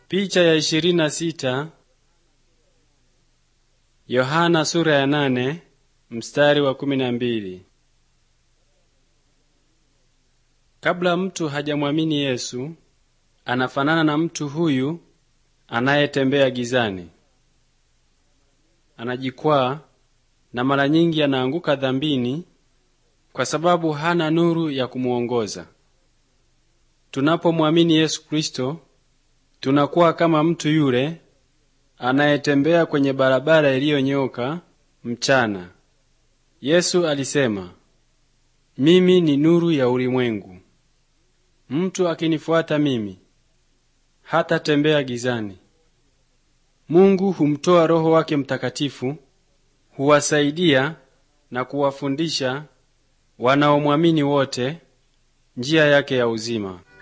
Picha ya ishirini na sita Yohana sura ya nane mstari wa kumi na mbili. Kabla mtu hajamwamini Yesu, anafanana na mtu huyu anayetembea gizani. Anajikwaa na mara nyingi anaanguka dhambini kwa sababu hana nuru ya kumuongoza. Tunapomwamini Yesu Kristo, tunakuwa kama mtu yule anayetembea kwenye barabara iliyonyooka mchana. Yesu alisema, mimi ni nuru ya ulimwengu. Mtu akinifuata mimi hatatembea gizani. Mungu humtoa Roho wake Mtakatifu, huwasaidia na kuwafundisha wanaomwamini wote njia yake ya uzima.